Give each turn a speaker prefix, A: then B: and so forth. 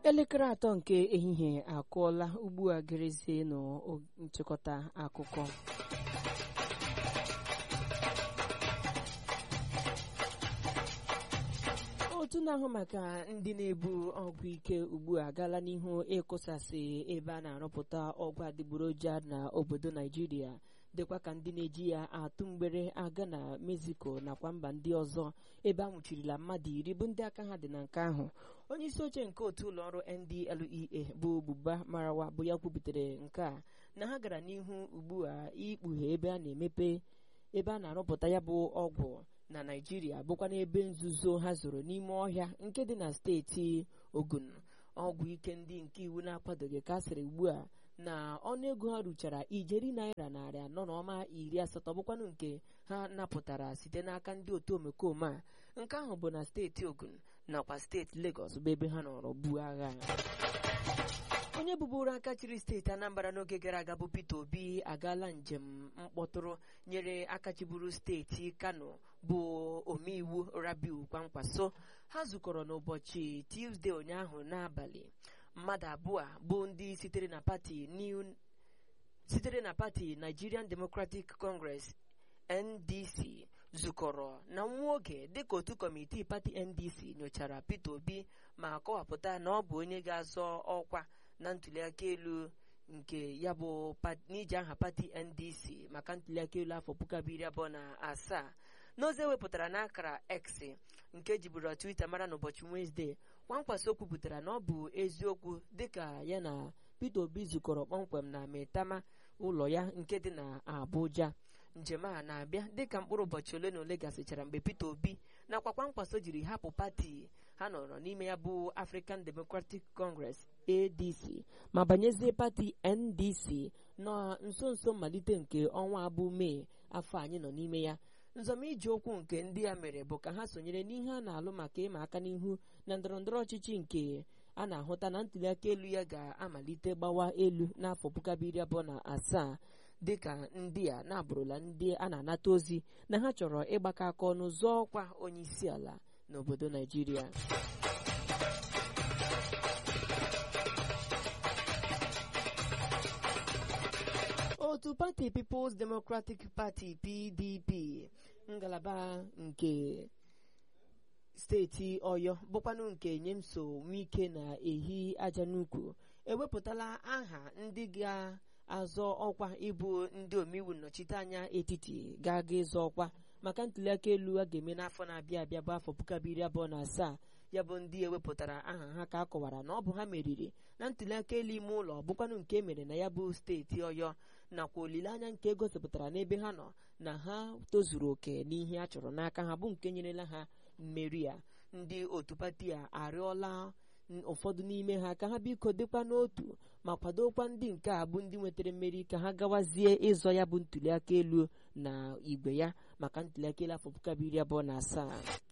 A: elekere atọ nke ehihie akụọla ugbu a gerezie nụ nchịkọta akụkọ otu na-ahụ maka ndị na-ebu ọgwụ ike ugbu a gaala n'ihu ịkụsasị ebe a na-arụpụta ọgwụ adịgboroja na obodo naijiria dịkwa ka ndị na-eji ya atụ mgbere aga na mexico nakwa mba ndị ọzọ ebe a nwụchirila mmadụ iri bụ ndị aka ha dị na nke ahụ onye isi oche nke otu ụlọọrụ ndlea bụ buba marawa bụ ya kwubutere nke a na ha gara n'ihu ugbu a ikpughe ebe a na-emepe ebe a na-arụpụta ya bụ ọgwụ na naijiria bụkwa n'ebe nzuzo ha zoro n'ime ọhịa nke dị na steeti ogun ọgwụ ike ndị nke iwu na-akwadoghị ka a sịrị ugbu a na ọnụego ha ruchara ijeri naira narị anọ na ọma iri asatọ bụkwanụ nke ha napụtara site n'aka ndị otu omekome a nke ahụ bụ na steeti ogun nakwa steeti legọs bụ ebe ha nọrọ buo agha onye bụbụrụ aka chịrị steeti anambra n'oge gara aga bụ peter obi agaala njem mkpọtụrụ nyere aka chịburu steeti kano bụ omeiwu rabiu kwankwaso ha zukọrọ n'ụbọchị tuzdee ụnyaahụ n'abalị mmadụ abụọ bụ ndị sitere na pati new sitere na pati nigerian democratic congress ndc zukọrọ na nwa oge dịka otu kọmitii pati ndc nyochara peter obi ma kọwapụta na ọ bụ onye ga-azọ ọkwa na ntuliaka elu nke ya bụ n'iji aha pati ndc maka ntuliaka elu afọ puku abụọ iri abụọ na asaa n'ozi ewepụtara n'akara x nke jiburu twitter mara n'ụbọchị wenezdee kwankwaso kwupụtara na ọ bụ eziokwu dịka ya na peter obi zukọrọ kpọmkwem na metama ụlọ ya nke dị na abuja njem a na-abịa dịka mkpụrụ ụbọchị ole na ole gasịchara mgbe peter obi nakwa kwankwaso jiri hapụ pati ha nọrọ n'ime ya bụ african democratic congress adc ma banyezie pati ndc na nso nso mmalite nke ọnwa abụ mee afọ anyị nọ n'ime ya nzọmije okwu nke ndị ya mere bụ ka ha sonyere n'ihe a na-alụ maka ịma aka n'ihu na ndọrọndọrọ ọchịchị nke a na-ahụta na ntuliaka elu ya ga-amalite gbawa elu n'afọ puku abụọ iri abụọ na asaa dịka ndị a na-abụrụla ndị a na-anata ozi na ha chọrọ ịgbakọ aka ọnụ zọọ ọkwa onye isi ala n'obodo naijiria otu pati People's Democratic Party PDP ngalaba nke steeti ọyọ bụkwanụ nke nyemso nwike na ehi aja n'ukwu ewepụtala aha ndị ga-azọ ọkwa ịbụ ndị omeiwu nnọchiteanya etiti ga-aga ịzọ ọkwa maka ntuliaka elu a ga-eme n'afọ na-abịa abịa bụ afọ puku abụọ iri abụọ na asaa ya bụ ndị ewepụtara aha ha ka a kọwara na ọ bụ ha meriri na ntuliaka elu ime ụlọ bụkwanụ nke emere na ya bụ steeti ọyọ nakwa olileanya nke egosipụtara n'ebe ha nọ na ha tozuru oke n'ihe a chọrọ n'aka ha bụ nke nyerela ha mmeri a ndị otu pati a arịọla ụfọdụ n'ime ha ka ha biko dịkwa n'otu ma kwadokwa ndị nke a bụ ndị nwetara mmeri ka ha gawazie ịzọ ya bụ ntuliaka elu na igwe ya maka ntuliaka elu afọ puku abụọ iri abụọ na asaa